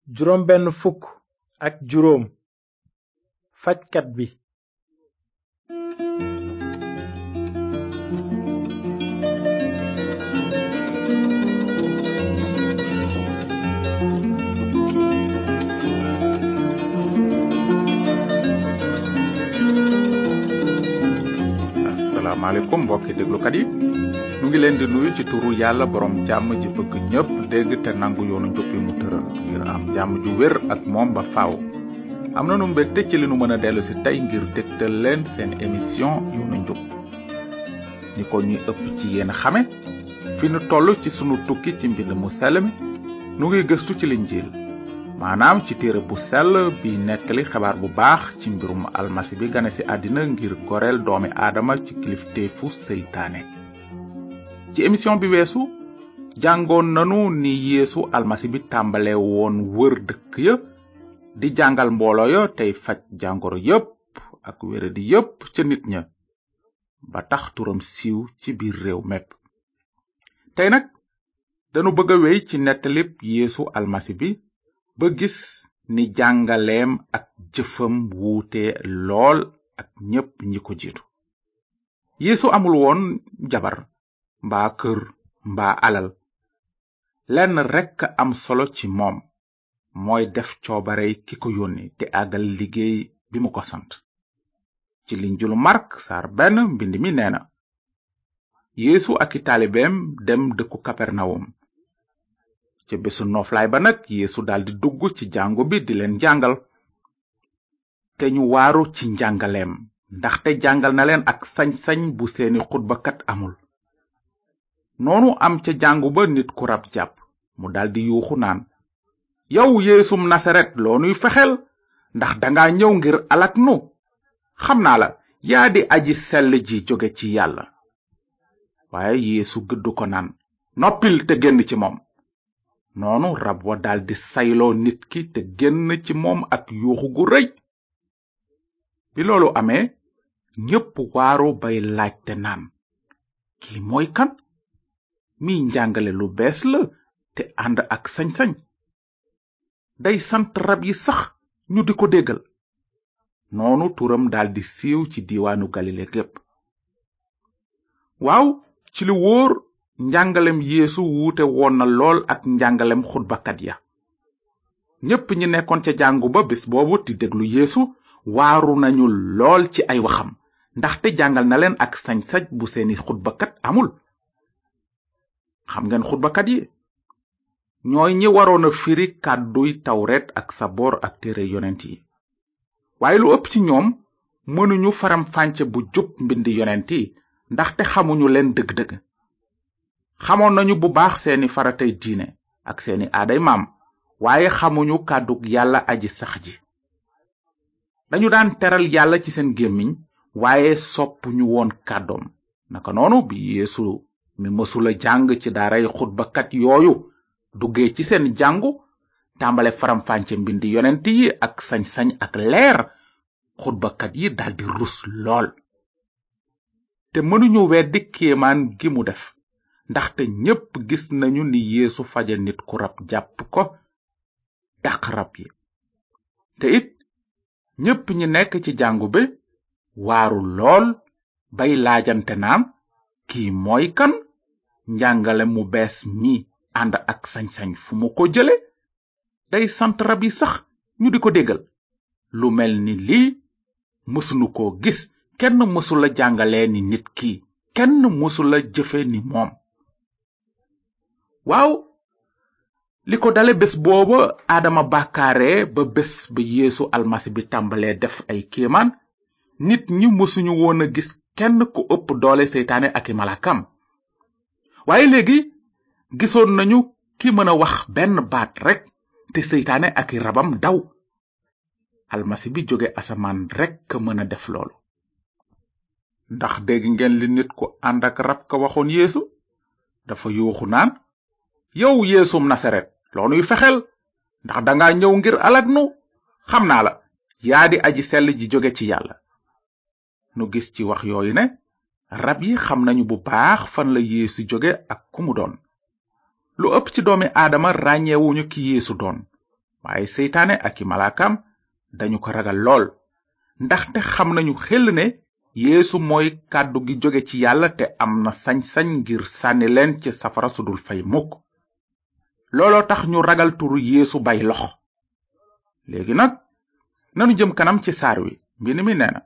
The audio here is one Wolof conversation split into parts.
juróom benn fukk ak juróom fajkat bi asalaamaaleykum mbokki déglukat yi nu ngi leen di nuyu ci turu yàlla borom jàmm ji bëgg ñépp dégg te nangu yoonu njub yi mu tëral ngir am jàmm ju wér ak moom ba faaw am nanu mbégte ci li nu mën a dellu si tey ngir dégtal leen seen émission yoonu njub ni ko ñuy ëpp ci yéen xame fi nu toll ci sunu tukki ci mbind mu sell mi nu ngi gëstu ci linjiil maanaam ci téere bu sell bi nettali xabaar bu baax ci mbirum almasi bi gane ci àddina ngir goreel doomi aadama ci kilifteefu seytaane ci émission bi weesu jàngoon nanu ni yeesu almasi bi tàmbale woon wër dëkk ya di jàngal mbooloo ya tey faj jàngoro yépp ak wéradi yépp ca nit ña ba tax turam siiw ci biir réew mépp tey nag danu bëgg a wéy ci nettalib yeesu almasi bi ba gis ni jàngaleem ak jëfam wuute lool ak ñépp ñi ko jiitu yeesu amul woon jabar mbaa kër mbaa alal lenn rekk am solo ci moom mooy def coobarey ki ko yónni te àggal liggéey bi mu ko sant ci linjulu mark sar benn mbind mi nee na yeesu ak i taalibeem dem dëkku kapernawum ca bésu nooflaay ba nag yeesu daldi dugg ci jàngu bi di leen jàngal te ñu waaru ci njàngaleem ndaxte jàngal na leen ak sañ-sañ bu seeni xutbakat amul noonu am ca jàngu ba nit ku rab jàpp mu daldi yuuxu naan yow yeesum nasaret loo nuy fexeel ndax danga ñëw ngir alak nu xam naa la yaa di aji sell ji jóge ci yàlla waaye yeesu gëddu ko naan noppil te génn ci moom noonu rab wa daldi sayloo nit ki te génn ci moom ak yuuxu gu rëy bi loolu amee ñépp waaru bay laajte naan kii mooy kan mi njàngale lu bees la te ànd ak sañ-sañ day sant rab yi sax ñu di ko déggal noonu turam daldi siiw ci diiwaanu galile gépp waaw ci li wóor njàngalem yeesu wuute woon na lool ak njàngalem xutbakat ya ñépp ñi nekkoon ca jàngu ba bés boobu di déglu yeesu waaru nañu lool ci ay waxam ndaxte jàngal na leen ak sañ-sañ bu seeni xutbakat amul xam ngeen xutbakat yi ñooy ñi waroon a firi kàdduy tawret ak saboor ak téere yonent yi waaye lu ëpp ci ñoom mënuñu faram fànce bu jub mbindi yonent yi ndaxte xamuñu leen dëgg-dëgg xamoon nañu bu baax seeni faratay diine ak seeni aaday maam waaye xamuñu kàddug yàlla aji sax ji dañu daan teral yàlla ci seen gémmiñ waaye soppuñu woon kàddoom naka noonu bi yeesu mi mësula jàng ci daaray xutbakat yooyu duggee ci seen jàngu tàmbale faram-fànce mbindi yonent yi ak sañ-sañ ak leer xutbakat yi daldi rus lool te mënuñu weddi kéemaan gi mu def ndaxte ñépp gis nañu ni yeesu faje nit ku rab jàpp ko dàq rab yi te it ñépp ñi nekk ci jàngu bi waaru lool bay laajante naan kii mooy kan njàngale mu bees mi ànd ak sañ-sañ fu mu ko jële day sant rab yi sax ñu di ko déggal lu mel ni lii mësunu ko gis kenn mësula jàngale ni nit ki kenn mësula jëfe ni moom waaw li ko dale bés booba aadama bàkkaare ba bés ba yeesu almasi bi tàmbalee def ay kéemaan nit ñi mësuñu woon a gis kenn ku ëpp doole seytaane ak i malakam waaye léegi gisoon nañu ki mën a wax benn baat rekk te seytaane ak i rabam daw almasi bi jóge asamaan rekk mën a def loolu ndax dégg ngeen li nit ku ànd ak rab ka waxoon yeesu dafa yuuxu naan yow yeesum nasaret loo nuy fexeel ndax danga ñëw ngir alag nu xam naa la yaa di aji sell ji jóge ci yàlla nu gis ci wax yooyu ne rab yi xam nañu bu baax fan la yeesu jóge ak ku mu doon lu ëpp ci doomi aadama ràññeewuñu ki yeesu doon waaye seytaane ak i malaakam dañu ko ragal lool ndaxte xam nañu xel ne yeesu mooy kàddu gi jóge ci yàlla te am na sañ-sañ ngir sànni leen ci safara sudul fay mukk looloo tax ñu ragal turu yeesu bay lox léegi nag nanu jëm kanam ci saar wi mbind mi nee na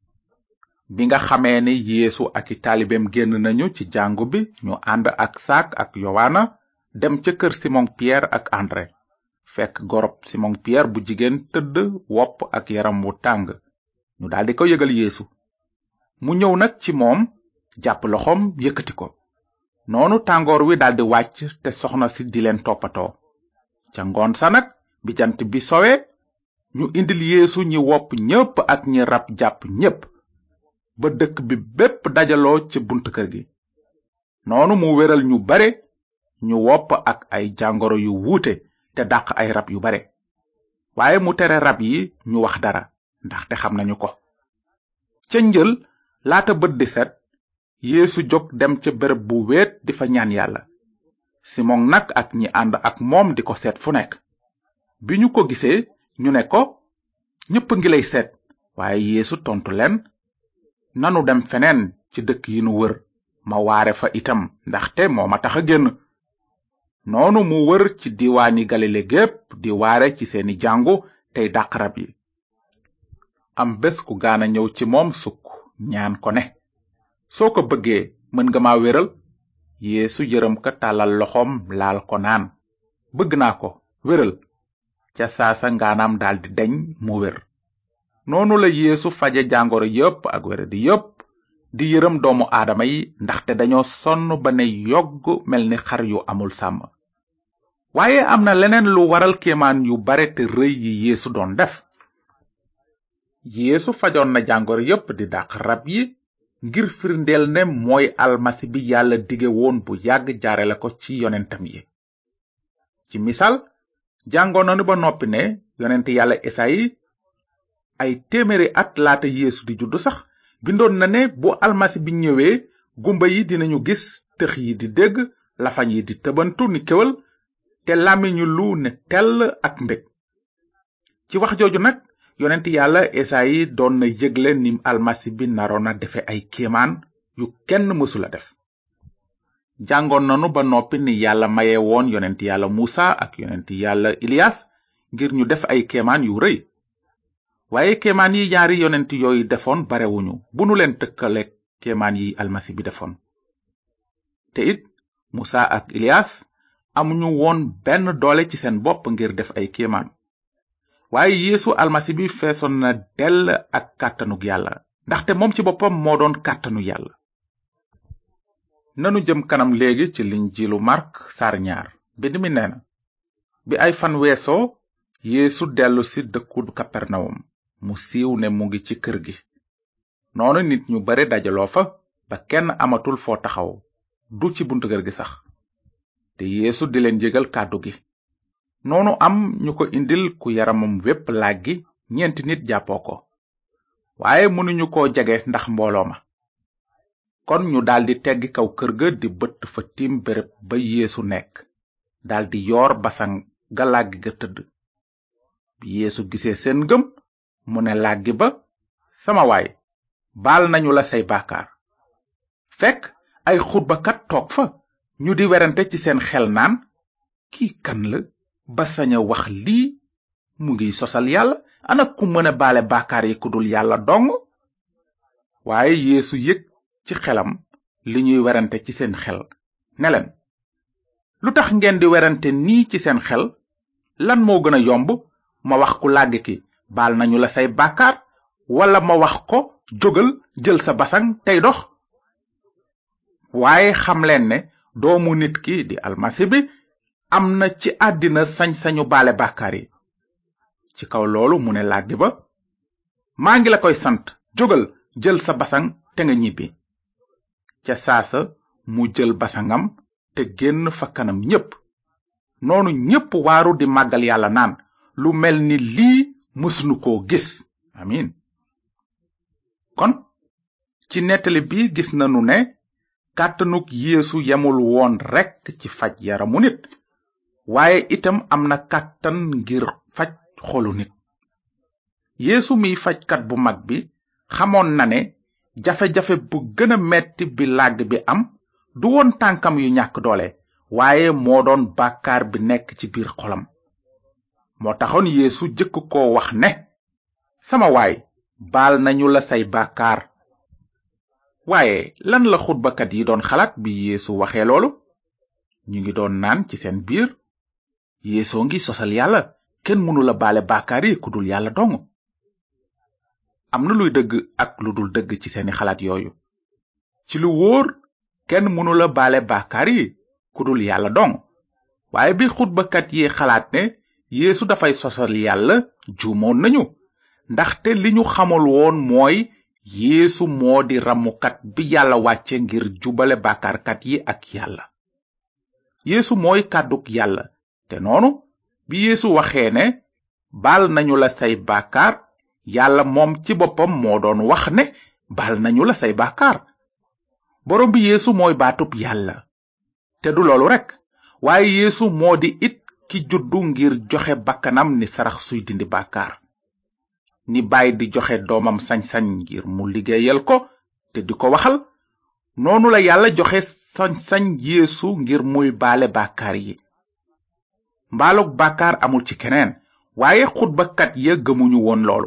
bi nga xamee ni yeesu ak i taalibeem génn nañu ci jàngu bi ñu ànd ak saak ak yowaana dem ca kër simon pierre ak andré fekk gorob simon pierre bu jigéen tëdd wopp ak yaram wu tàng ñu daldi ko yëgal yeesu mu ñëw nag ci moom jàpp loxoom yëkkati ko noonu tàngoor wi daldi wàcc te soxna si di leen toppatoo ca ngoon sa nag bi jant bi sowe ñu indil yeesu ñi wopp ñépp ak ñi rab jàpp ñépp ba dëkk bi bépp dajaloo ci bunt kër gi noonu mu wéral ñu bare ñu wopp ak ay jàngoro yu wuute te dàq ay rab yu bare waaye mu tere rab yi ñu wax dara ndaxte xam nañu ko ca njël laata bët di set yeesu jóg dem ca béréb bu wéet di fa ñaan yàlla simon nag ak ñi ànd ak moom di ko seet fu nekk bi ñu ko gisee ñu ne ko ñépp ngi lay seet waaye yeesu tontu leen nanu dem feneen ci dëkk yi nu wër ma waare fa itam ndaxte moo ma tax a génn noonu mu wër ci diwaani galile gépp di waare ci seeni jàngu tey dàq rab yi am bés ku gaana ñëw ci moom sukk ñaan ko ne soo ko bëggee mën nga ma wéral yeesu yërëm ka tàllal loxoom laal ko naan bëgg naa ko wéral ca saasa ngaanaam daldi deñ mu wér noonu la yeesu faje jàngoro yépp ak wéradi yépp di yërëm doomu aadama yi ndaxte dañoo sonn ba ne yogg mel ni xar yu amul sàmm waaye am na leneen lu waral kéemaan yu bare te rëy yi yeesu doon def yeesu fajoon na jàngoro yépp di dàq rab yi ngir firndeel ne mooy almasi bi yàlla dige woon bu yàgg jaarale ko ci yonentam yi ci misaal jàngoon nanu ba noppi ne yonent yàlla esayi ay téeméeri at laata yeesu di juddu sax bindoon na ne bu almasi bi ñëwee gumba yi dinañu gis tëx yi di dégg lafañ yi di tëbantu ni kéwal te làmmiñu lu ne tell ak mbég ci wax jooju nag yonent yàlla esayi doon na yëgle ni almasi bi naroon na defe ay kéemaan yu kenn mësula def jàngoon nanu ba noppi ni yàlla maye woon yonent yàlla muusa ak yonent yàlla iliyas ngir ñu def ay kéemaan yu rëy waaye kéemaan yi ñaari yonent yooyu defoon barewuñu bu nu leen tëkkale kéemaan yi almasi bi defoon te it musa ak iliyas amuñu woon benn doole ci seen bopp ngir def ay kéemaan waaye yeesu almasi bi feesoon na dell ak kàttanug yàlla ndaxte moom ci boppam moo doon kàttanu yàlla nanu jëm kanam léegi ci linjilu mark sar ñaar bind mi nee na bi ay fan weesoo yeesu dellu si dëkku kapernawum mu siiw ne mu ngi ci kër gi noonu nit ñu bare dajaloo fa ba kenn amatul foo taxaw du ci buntu kër gi sax te yeesu di leen jégal kàddu gi noonu am ñu ko indil ku yaramam wépp làggi ñeenti nit jàppoo ko waaye mënuñu ko jege ndax mbooloo ma kon ñu daldi teggi kaw kër ga di bëtt fa tiim béréb ba yeesu nekk daldi yoor basang ga làggi ga tëdd bi yeesu gisee seen ngëm mu ne làggi ba sama waay baal nañu la say baakaar fekk ay xutbakat toog fa ñu di werante ci seen xel naan kii kan la ba sañ a wax lii mu ngi sosal yàlla ana ku mën a baale baakaar yi ku dul yàlla dong waaye yeesu yëg ci xelam li ñuy werante ci seen xel ne leen lu tax ngeen di werante nii ci seen xel lan moo gën a yomb ma wax ku làgg ki baal nañu la say bàkkaar wala ma wax ko jógal jël sa basang tey dox waaye xam leen ne doomu nit ki di almasi bi am na ci àddina sañ-sañu baale bàkkaar yi ci kaw loolu mu ne làggi ba maa ngi la koy sant jógal jël sa basang te nga ñibbi ca saasa mu jël basangam te génn fa kanam ñépp noonu ñépp waaru di màggal yàlla naan lu mel ni lii mësunu koo gis amin kon ci nettali bi gis nanu ne kàttanug yeesu yemul woon rekk ci faj yaramu nit waaye itam am na kàttan ngir faj xolu nit yeesu miy fajkat bu mag bi xamoon na ne jafe-jafe bu gën a metti bi làgg bi am du woon tànkam yu ñàkk doole waaye moo doon bàkkaar bi nekk ci biir xolam moo taxoon yeesu jëkk ko wax ne sama waay baal nañu la say bàkkaar waaye lan la xutbakat yi doon xalaat bi yeesu waxee loolu ñu ngi doon naan ci seen biir yeesoo ngi sosal yàlla kenn mënu la baale bàkkaar yi ku dul yàlla dong am na luy dëgg ak lu dul dëgg ci seeni xalaat yooyu ci lu wóor kenn mënu la baale bàkkaar yi ku dul yàlla dong waaye bi xutbakat yi xalaat ne yeesu dafay sosal yàlla juumoon nañu ndaxte li ñu xamul woon mooy yeesu moo di ramukat bi yàlla wàcce ngir jubale bàkkaarkat yi ak yàlla yeesu mooy kàdduk yàlla te noonu bi yeesu waxee ne baal nañu la say bàkkaar yàlla moom ci boppam moo doon wax ne baal nañu la say bàkkaar borom bi yeesu mooy baatub yàlla te du loolu rekk waaye yeesu moo di it ki juddu ngir joxe bakkanam ni sarax suy dindi bàkkaar ni baay di joxe doomam sañ-sañ ngir mu liggéeyal ko te di ko waxal noonu la yàlla joxe sañ-sañ yeesu ngir muy baale bàkkaar yi mbaalug bàkkaar amul ci keneen waaye xutbakat ya gëmuñu woon loolu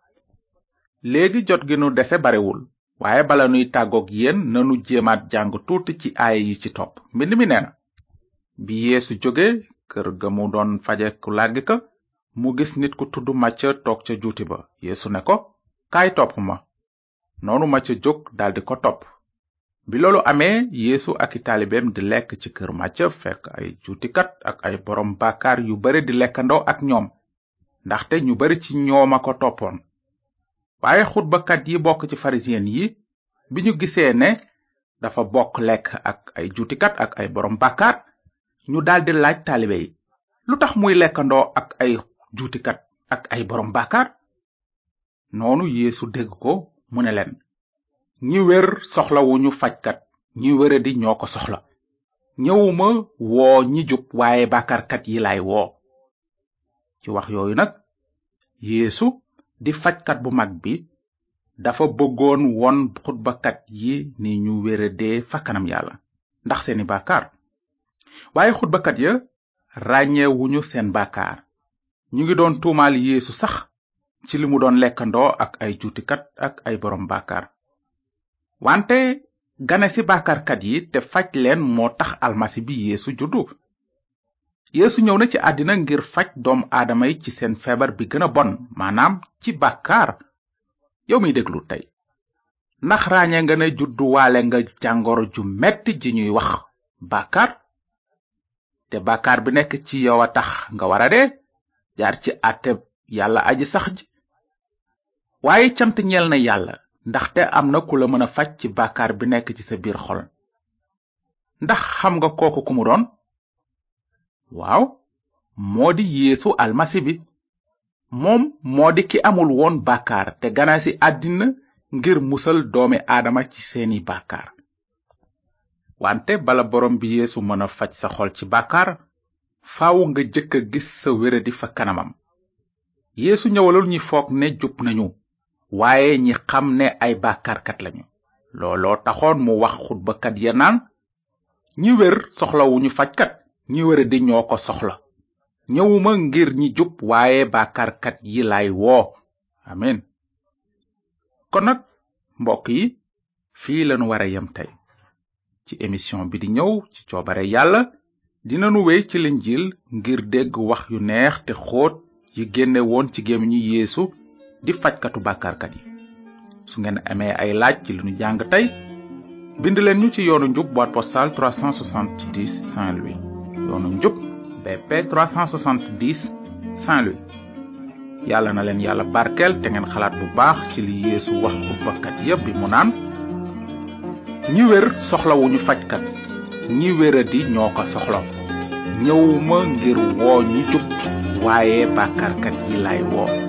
léegi jot gi nu dese barewul waaye bala nuy tàggoog yéen nanu jéemaat jàng tuuti ci aaya yi ci topp mbind mi nee na bi yeesu jóge kër ga mu doon faje ku làggi ka mu gis nit ku tudd macca toog ca juuti ba yeesu ne ko kaay topp ma noonu macca jóg daldi ko topp bi loolu amee yeesu ak i taalibeem di lekk ci kër macca fekk ay juutikat ak ay borom bàkkaar yu bare di lekkandoo ak ñoom ndaxte ñu bari ci ñoom a ko toppoon waaye xutbakat yi bokk ci farisiyen yi bi ñu gisee ne dafa bokk lekk ak ay juutikat ak ay borom bàkkaar ñu daldi laaj taalibe yi lu tax muy lekkandoo ak ay juutikat ak ay borom bàkkaar noonu yeesu dégg ko mu ne leen ñi wér soxlawuñu fajkat ñi wéradi ñoo ko soxla ñëwuma woo ñi jub waaye bàkkaarkat yi laay woo ci wax yooyu nag yeesu di fajkat bu mag bi dafa bëggoon won xutbakat yi ni ñu wéradee fa kanam yàlla ndax seeni bàkkaar waaye xutbakat ya ràññeewuñu seen bàkkaar ñu ngi doon tuumaal yeesu sax ci li mu doon lekkandoo ak ay juutikat ak ay borom bàkkaar wante gane si bàkkaarkat yi te faj leen moo tax almasi bi yeesu juddu yeesu ñëw na ci àddina ngir faj doom aadama yi ci seen feebar bi gën a bon maanaam ci bàkkaar yow miy déglu tey ndax ràññee nga ne juddu waale nga jàngoro ju metti ji ñuy wax bàkkaar te bàkkaar bi nekk ci yow a tax nga wara dee jaar ci àtte yàlla aji sax ji waaye cant ñeel na yàlla ndaxte am na ku la mën a faj ci bàkkaar bi nekk ci sa biir xol ndax xam nga kooku ku mu doon waaw moo di yeesu almasi bi moom moo di ki amul woon bàkkaar te gana si àddina ngir musal doomi aadama ci seeni bàkkaar wante bala borom bi yeesu mën a faj sa xol ci bàkkaar faaw nga jëkk a gis sa wéradi fa kanamam yeesu ñëwalul ñi foog ne jub nañu waaye ñi xam ne ay bàkkaarkat lañu looloo taxoon mu wax xutbakat ya naan ñi wér soxlawuñu fajkat ñi wéradi ñoo ko soxla ñëwuma ngir ñi jub waaye bàkkaarkat yi lay woo amin kon nag mbokk yi fii lanu wara yem tey ci émission bi di ñëw ci coobare yàlla dinanu wéy ci linjil ngir dégg wax yu neex te xóot yi génne woon ci gémmiñu yeesu di fajkatu bàkkaarkat yi su ngeen amee ay laaj ci li nu jàng tey bind leen ñu ci yoonu njub boîte postale 370 Saint-Louis yoonu njub BP 370 Saint-Louis yàlla na leen yàlla barkeel te ngeen xalaat bu baax ci li yeesu wax xutbakat yépp bi mu naan ñi wér soxlawuñu fajkat ñi wéradi ñoo ko soxla ñëwuma ngir woo ñi jub waaye bàkkaarkat yi lay woo